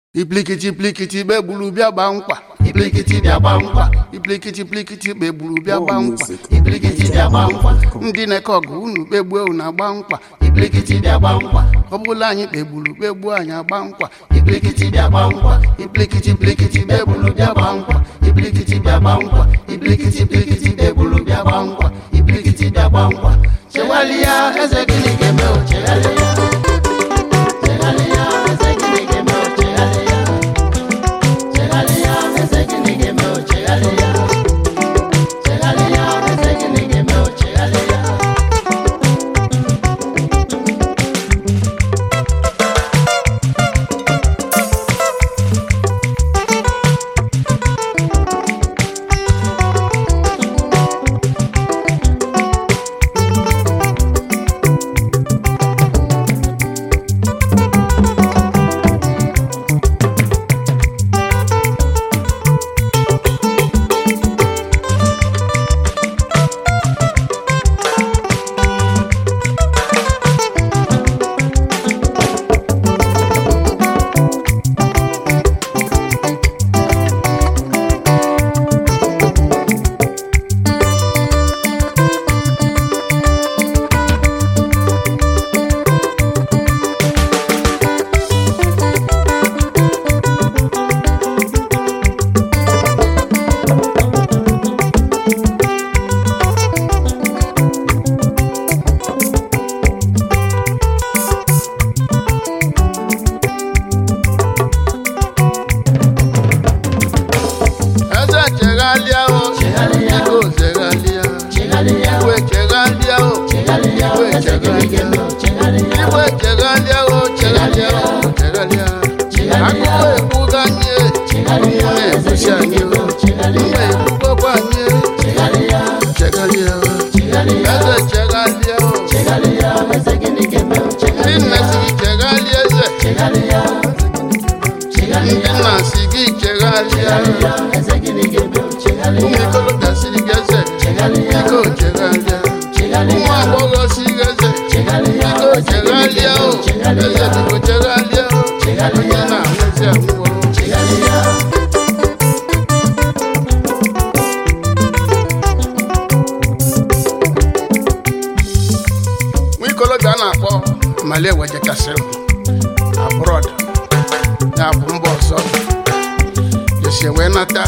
Iplikiti plikiti begburu bịa gba nkwa Iblikiti bịa gba nkwa Iplikiti plikiti begburu bịa gba nkwa Iblikiti bịa gba nkwa ndị na-eke ọgụ unu kpegbuo unu agba nkwa Iblikiti bịa gba nkwa ọ bụla anyị kpegburu kpegbuo anyị agba nkwa Iblikiti bịa gba nkwa Iblikiti plikiti begburu bịa gba nkwa Iblikiti bịa gba nkwa Iblikiti plikiti begburu bịa gba nkwa Iblikiti bịa gba nkwa Cheghalịa eze gịnị ga-eme o cheghalịa Cheghalịa eze gịnị ga-eme o cheghalịa Cheghalịa eze gịnị ga-eme o cheghalịa Cheghalịa eze gịnị ga-eme o cheghalịa eze cheghalịa o Cheghalịa. biko cheghalịa Cheghalịa igwe cheghalịa o Cheghalịa eze gịnị ga-eme o cheghalịa igwe cheghalịa o cheghalịa o cheghalịa Cheghalịa. akụkọ ekwuga anyị Cheghalịa ụmụ eze na-ekwusi gịnị anyị ga-eme o ụmụ cheghalịa ekwugokwa anyị Cheghalịa cheghalịa Cheghalịa eze cheghalịa o Cheghalịa eze gịnị ga-eme o ndị cheghalịa nna si gị cheghalịa eze Cheghalịa ndị Cheghalịa nna si gị cheghalịa Cheghalịa eze gịnị ga-eme o ụmụ cheghalịa ikolobịa siri gị eze Cheghalịa biko cheghalịa ụmụ Cheghalịa agbọghọ si gị eze Cheghalịa biko eze gịnị cheghalịa ga-eme o o eze cheghalịa biko cheghalịa o Cheghalịa. onye na-anwụzi anwụọ Cheghalịa nwa ikolobịa a na-akpọ mali ewejechasịrị abrọd ya bụ mba ọzọ jesi wee nata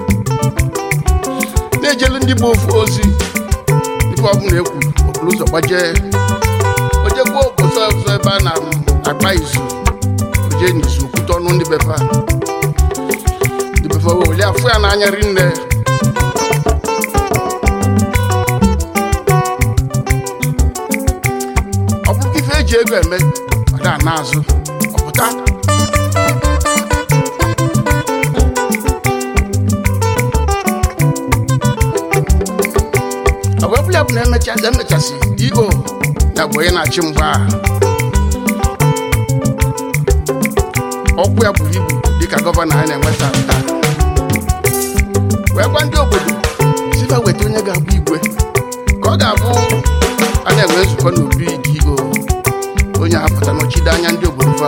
na-ejelu ndị bụ ofu ozi ife ọbụla ekwuru okporo ụzọ gbajee ojekwa obodo ọzọ ebe a na-agba izu oje n'izu okwute ọnụ ndị befa ndị befa wee weli afụ ya n'anya rinne ọ bụrụ ife eji ego eme ọ da n'azụ ọpụta ọ bụ ọbụla bụ na emechasị emechasị io ya bụ onye na-achị mgba a. ọkwa ya buru ibu dịka gọvanọ anyị na-enweta taa wee gwa ndị obodo sifa weta onye ga-abụ igwe ka ọ ga-abụ a na-enwe nzukọ n'obi dio onye apụta nọchide anya ndị obodo fa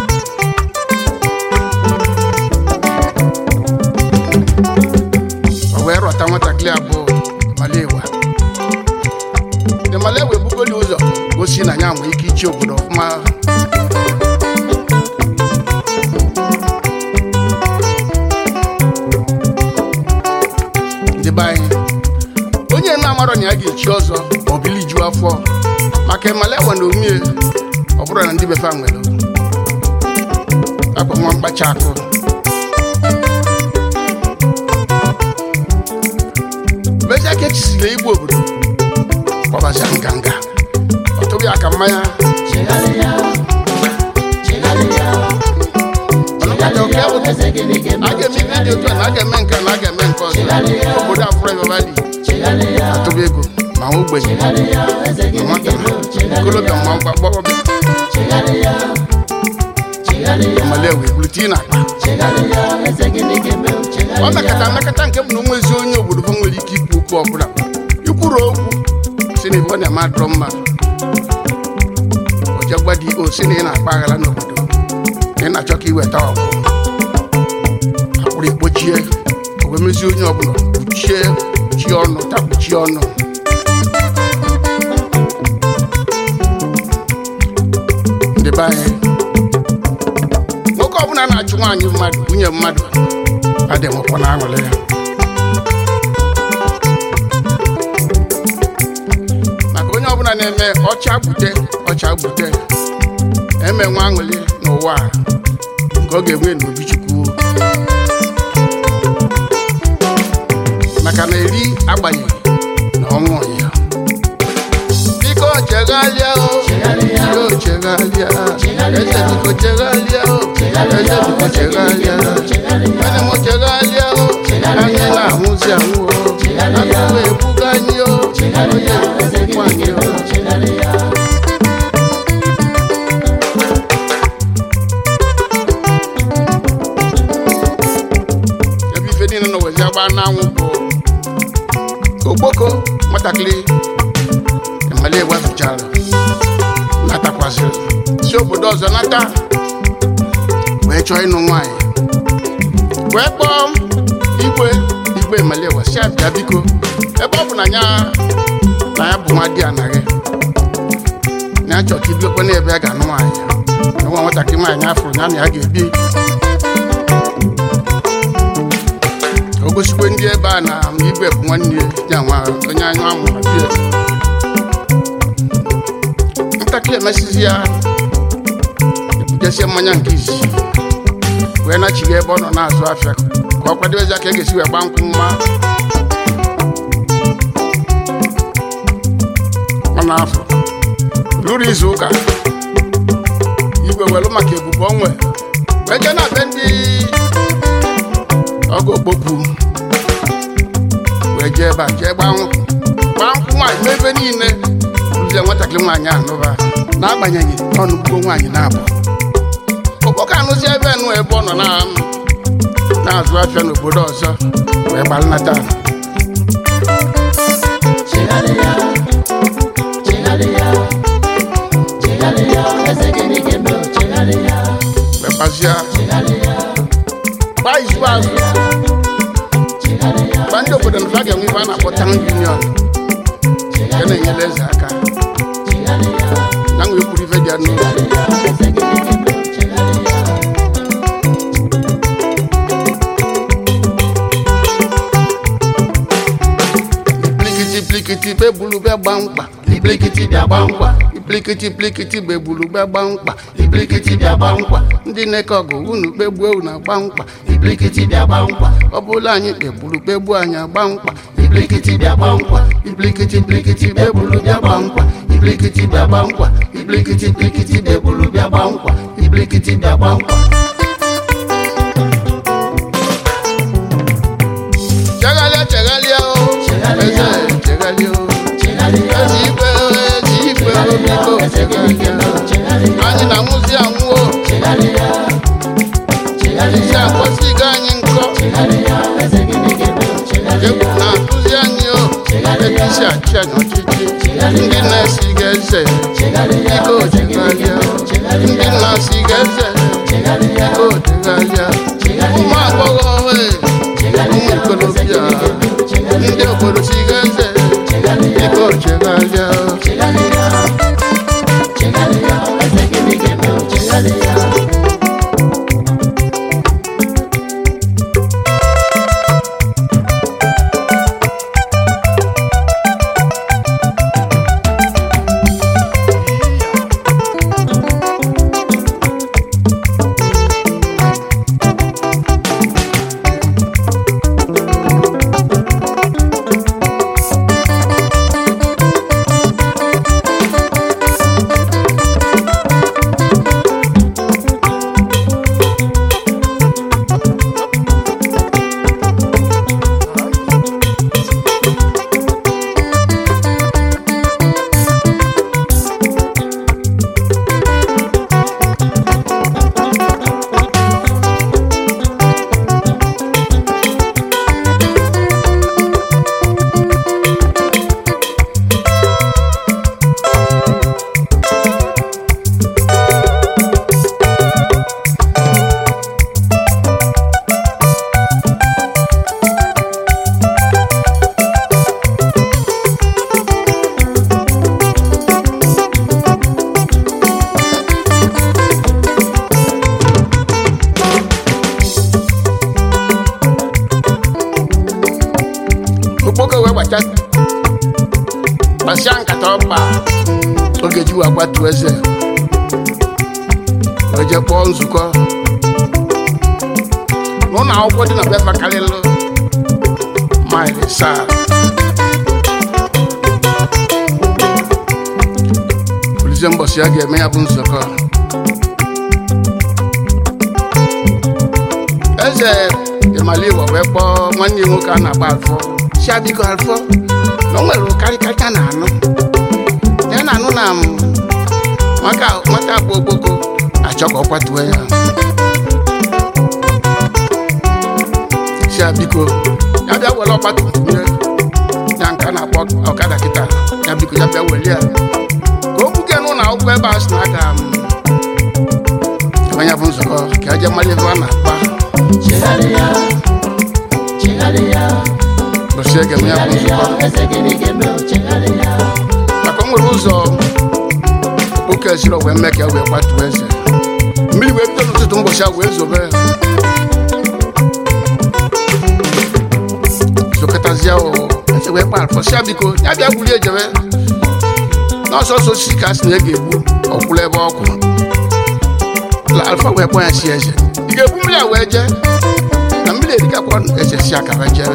o wee rọta nwatakịrị abụọ malewa ndị malewa ebugoli ụzọ gosi na ya nwee ike ichi obodo ọfụma ndị be anyị onye na-amarọ na ya ga-echi ọzọ ma ọ bili ju afọ maka emalewa na omie ọ bụrụ na ndị befa nwere akwa nwa mkpacha akụ meja ka echisiri igwe obodo gbabazia nganga ọ tụghị aka mmanya Cheghalịa Cheghalịa ọnụkata oke bụ eze gịnị ga-eme a o ga-eme ihe dị otu a na a ga-eme nke a na a ga-eme nke ọzọ Cheghalịa. obodo afụrụ ebebali Cheghalịa atụba ego ma ogbenye Cheghalịa eze ma gịnị nwata ga-eme o okolobịa cheghalịa ma mgba gbọghọbịa Cheghalịa Cheghalịa malewa ebulite na akpa Cheghalịa eze gịnị ga-eme o ọ cheghalịa mekata mmekata nke bụ na onwe ezi onye obodo fa nwere ike ikwu okwu ọbụla ikwuru okwu si na ife ọ na-eme adọrọ mmadụ o je gwa di o si na ị na-akpa aghara n'obodo na ị na-achọ ka iweta ọgụ kpọrọ ekpochie o wee mezie onye ọbụla kpuchie kpuchie ọnụ takpuchie ọnụ ndị be anyị nwoke ọbụla na-achụ nwaanyị mmadụ nwunye mmadụ adị enwekwa na aṅụrị ya maka onye ọbụla na-eme ọcha gbute ọcha gbute eme nwa aṅụrị n'ụwa a, nke ọ ga-enwe n'obi chukwu maka na eri agbanyeghị na ọnwụ ya biko chegharịa o biko chegharịa eze biko chegharịa o eze biko chegharịa ene m chegharịa o anyị na-anwụzi anwụ o akụkọ ebuga anyị o onye ebuga anyị o ebe ife niile nọ wezi agba n'anwụ bụ okpoko nwatakịrị emali egwafichara natakwasịrị si obodo ọzọ nata wee chọọ ịnụ nwaanyị wee kpọọ igwe igwe emali egwa si abịa biko ebe ọ bụ na ya na ya bụ nwa di anaghị na ya chọọ ka ibiokwa n'ebe a ga-anụ nwaanyị na nwa nwatakịrị nwaanyị afụrụ ya na ya ga-ebi o gosikwe ndị ebe a na igwe bụ nwanne ya nwa onye anya amụrụ bie ntakịrị emesizi ya ebujesie mmanya nke izizi wee nachighị ebe ọ nọ na-azụ afịa ka ọ kwadebezi aka e ga-esi wee gba nkwụ mma ọ na-afọ lụrụ izu ụka igwe welu maka ebubo onwe wee jee na be ndị ọgụ okpokpu wee jee ebe a jee gbaa nkwụ gbaa nkwụ nwaanyị n'ebe niile rụzie nwatakịrị nwaanyị anụba n'agbanyeghị ọnụgbuo nwaanyị na-abụ okpoko anụzi ebe nụ ebe ọ nọ na na-azụ afịa n'obodo ọzọ wee gbalnata Chegharịa, chegharịa, chegharịa, eze gịnị ga-eme o? Chegharịa, wee gbazia chegharịa, gbaa izu azụ chegharịa, gba ndị obodo na fa ga-enwe ife a na-akpọ town union nke na-enyere eze aka chegharịa, na nwee kwuru ife dị ya n'ụlọ chegharịa, eze gịnị ga-eme o? Chegharịa, plikiti plikiti bebulu bịa gba mkpa iblikiti bịa gba nkwa, plikiti plikiti bebulu bịa gba mkpa iblikiti bịa gba nkwa, ndị na-eke ọgụ unu kpegbuo unu agba mkpa iblikiti bịa gba nkwa, ọ bụla anyị kpegburu kpegbuo anyị agba mkpa iblikiti bịa gba nkwa, iblikiti blikiti bebulu bịa gba nkwa, iblikiti bịa gba nkwa, iblikiti blikiti bebulu bịa gba nkwa, iblikiti bịa gba nkwa. chegharịa chegharịa o Chegharịa. eze chegharịa o Chegharịa, ezi igwe o ezi igwe o biko eze gịnị ga-eme o? chegharịa Chegharịa, anyị na-anwụzi anwụ o chegharịa, isi chegharịa, akpọsigo anyị nkọ chegharịa, eze gịnị ga-eme o? egwu Chegharịa, na-atụzi anyị o ebe isi achị anyị ọchịchị ndị na-esighị eze chegharịa, biko eze gịnị chegharịa ga-eme o? ndị Chegharịa, na-esighị eze chegharịa, biko chegharịa ụmụ agbọghọ ohe ụmụ ikolobịa ndị obodo sighị eze biko chegharịa o chegharịa, chegharịa, eze gịnị ga-eme o? Chegharịa. ga-eji wee gbatuo eze wee jee kpọọ nzukọ n'ụlọ akwụkwọ dị na befa karịrị maịlị saa olizie mbọsị a ga-eme ya bụ nzukọ eze ịmaliwo wee kpọọ nwanne ya nwoke a na-agba alfọ si biko alfọ na o nwere ụkarịkarịka na anụ ya na anụ na m nwata nwata bụ ogboko achọ ka ọ kwatuo ya si biko ya bịa were ọgba tum tum ya ya nke a na-akpọ ọkada kịta ya biko ya bịa were ya ka o buga n'ụlọ akwụkwọ ebe a sị na aga m ebe ya bụ nzukọ ka e jee mara ebe a na-akpa chegharịa chegharịa ụbọchị ege m ya bụ chegharịa nzukọ eze gịnị ga-eme o chegharịa maka o nwere ụzọ okpoko esiri wee mee ka e wee kwatuo eze mmiri wee bido n'ụtụtụ mbọchị ahụ wee zobe zokọtazie o eze wee kpa alfọsịa biko ya bịa gwurie ejebe n'ọsọsọ osisi ka a sị na e ga-egbu ọkwụrụ ebe ọkwụ La alfa wee kpọ ya si eze ị ga-egbu mmiri a wee jee na mmiri erikakwa eze si akara jere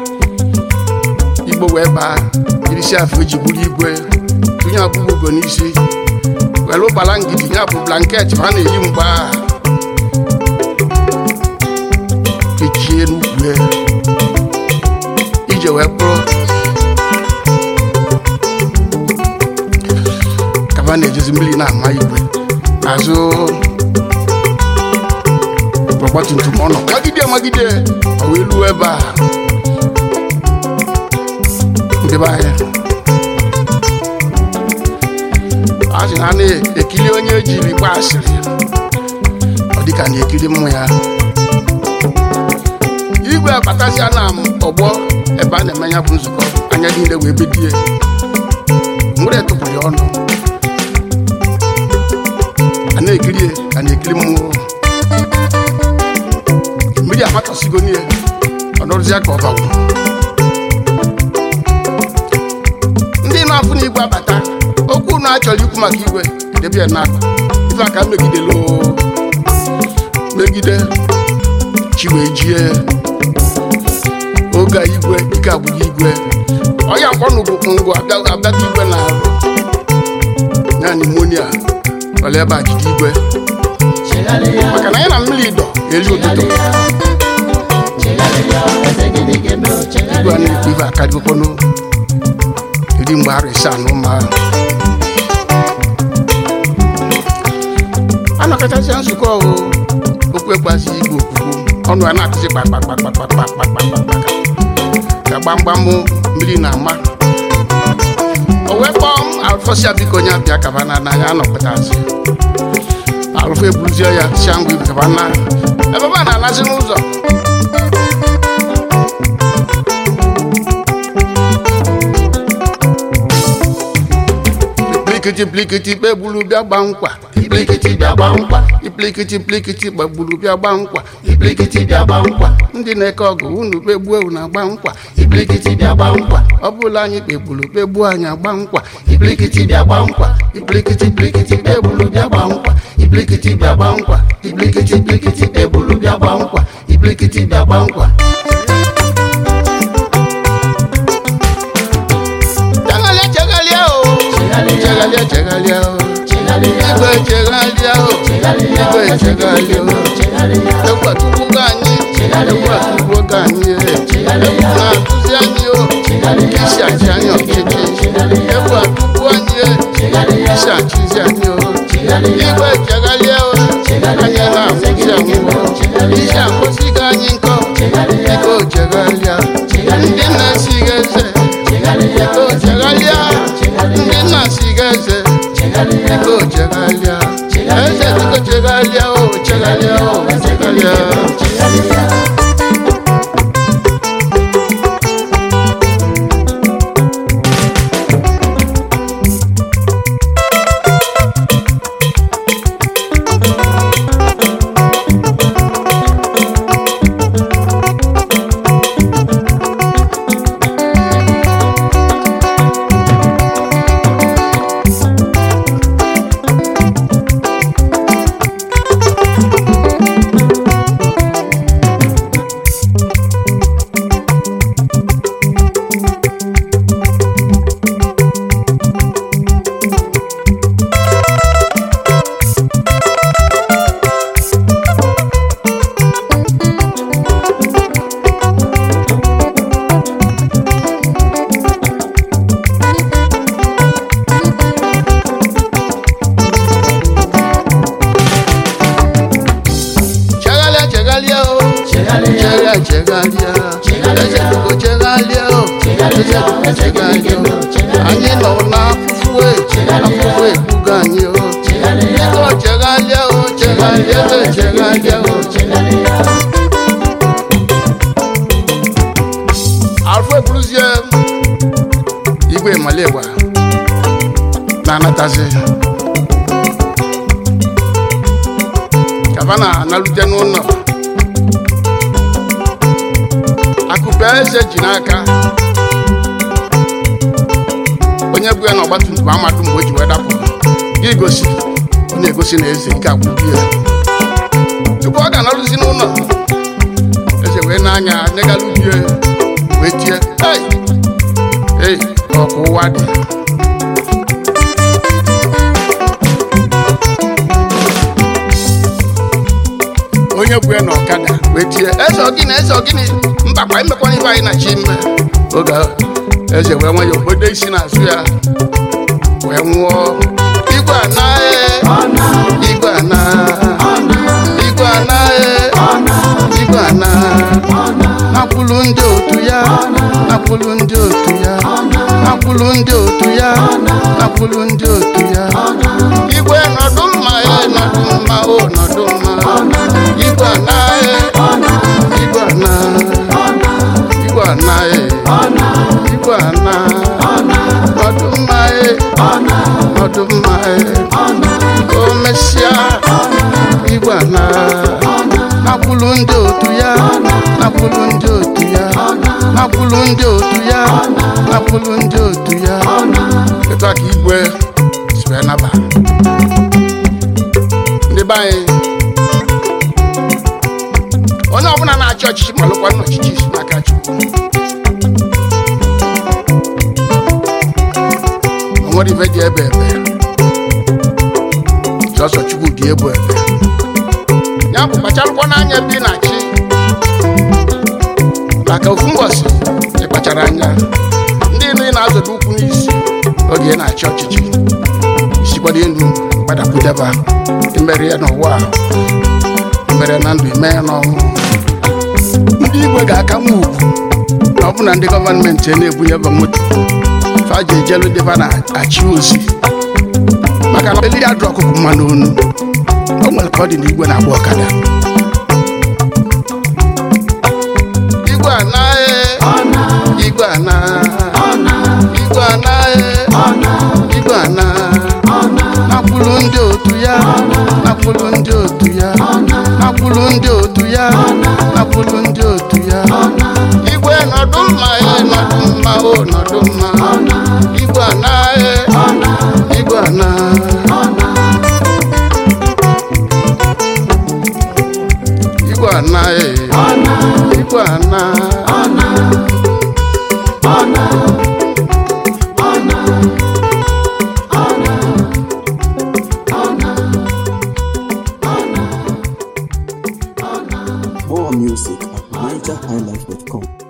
igbo wee baa irisi afọ eji buru igwe tụnye ọbụbụ ugo n'isi were ụgbala ngidi ya bụ blanket ma a na-eyi mgbe a kechie n'ukwu ya. ije wee kpụrụ kaba na-ejezi mmiri na-ama igwe n'azụ ọgbatumtum ọ nọ magide magide ọ wee luo ebe a ndị be anyị a sị na a na-ekiri onye ejiri gba asịrị ọ dịka na-ekiri mmụ ya igwe abatasịa na ọgbọ ebe a na-eme ya bụ nzukọ anya niile wee bedie nwere tụpụrụ ya ọnụ a na-ekiri ya ka na-ekiri mmụọ mmiri amatọsigo n'ihe ọ nọrụzịa ka ọ bawo ndị na-afụ na igwe abata okwu na achọrọ ikwu maka igwe edebe ya n'akpa ife aka megidelu megide chi wee jie oge a igwe ike agwụghị igwe ọya mkpọnụ bụ ngwa abịata igwe na arụ ya nimonia ọla ebe a jide igwe chegharịa maka na anyị na mmiri dọ eri ụtụtụ chegharịa eze gịnị ga-eme o igwe a chegharịa na-ekwu ife akarịgokwanụ iri mgbe arụ ịsaa na ụma anọkọtasịa nzukọ o okwu ekwazi igwe okwukwu ọnụ a na-akụzi kpakpakpakpakpakpakpakpakpaka ka gbamgbam mmiri na-ama o wee kpọọ m alụfọsịa biko onye abịa kaba na n'anya anọkọtazi alụfọ eburuzie ya sia ngwa ibe kaba na ebe a na-anazi n'ụzọ plikiti plikiti kpegburu bịa gba nkwa iblikiti bịa gba nkwa iplikiti plikiti gbagburu bịa gba nkwa iblikiti bịa gba nkwa ndị na-eke ọgụ unu kpegbuo unu agba nkwa iblikiti bịa gba nkwa ọ bụla anyị kpegburu kpegbuo anyị agba nkwa iblikiti bịa gba nkwa iblikiti iblikiti kpebulu bịa gba nkwa iblikiti bịa gba nkwa iblikiti iblikiti kpebulu bịa gba nkwa iblikiti bịa gba nkwa cheghalia cheghalia o cheghalia cheghalia o chegharịa igwe cheghalia o chegharịa igwe eze gịnị cheghalia ga-eme o o chegharịa ekwatukwugo anyị ekwatukwugo anyị Chegharịa. na-akụzi anyị o chegharịa isi achị anyị ọchịchị ekwatukwuo anyị chegharịa isi achịzi anyị o chegharịa igwe cheghalia o anyị na-akụzi anyị o isi akwụsịgo anyị nkọ biko cheghalia ndị na-esighị eze biko cheghalia ndị na-esighị eze biko cheghalia eze biko cheghalia o cheghalia o cheghalia chegharịa o chega chegharịa eze biko chegharịa o eze biko chegharịa o anyị nọ n'afụfụ e afụfụ ebugo anyị o biko chegharịa o chegharịa eze chegharịa o afọ eburuzie igwe malegba na-anatazi kaba na-analute n'ụlọ akụpe eze ji n'aka onye bụ ya na ọgbatumtum amadụ mgbe o ji wee dapụ gị gosi ọ na-egosi na eze ike agwụgbu ya tupu ọ ga-analụzi n'ụlọ eze wee n'anya negalubie wee tie ei ei ọkụ ụwa dị onye bụ ya na ọkada wee tie eze ọgịnị eze ọgịnị mbakwa imekwana ibe anyị na chi mme oge ahụ, eze wee nwe ya obodo isi n'azụ ya wee nwụọ igwe anaghị igwe anaghị igwe anaghị igwe anaghị nakwulu ndị otu ya nakwulu ndị otu ya nakwulu ndị otu ya nakwulu ndị otu ya igwe nọdụ mma ya nọdụ mma o nọdụ mma igwe anaghị igwe anaghị igwe anaghị igwe anaghị nọdụ mma ya nọdụ mma ya o mesịa igwe anaghị nakwulu ndị otu ya nakwulu ndị otu ya nakwulu ndị otu ya nakwulu ndị otu ya etu a ka igwe si wee naba ndị be anyị onye ọbụla na-achị ọchịchị malụkwa n'ọchịchị si n'aka chukwu o nwere ife dị ebe ebe sọsọ chukwu dị ebu ebe ya bụ kpacharụkwa n'anya ebe ị na-achị maka ofu mbọsị ịkpachara anya ndị inu ị na-azọdo ụkwụ n'isi oge ị na-achị ọchịchị isikwado elu gbadakwudeba imeri ya n'ụwa a, mere na ndụ ime ya n'ọnwụ ndị igwe ga-aka nwa ugwu na ọbụna ndị gọọmenti na-ebunyeba moto fa ji ejelu ndị ba na-achị ozi maka na eliri adụ ọkụkụ mma n'onu o nwere ka ọ dị n'igwe na-agba ọkada igwe anaghị igwe anaghị igwe anaghị igwe anaghị nakwulu ndị otu ya nakwulu ndị otu ya nakwulu ndị otu ya nakwulu ndị otu ya igwe nọdụ mma ya nọdụ mma o nọdụ mma igwe anaghị igwe anaghị igwe anaghị igwe anaghị More music at NigerHighlife.com.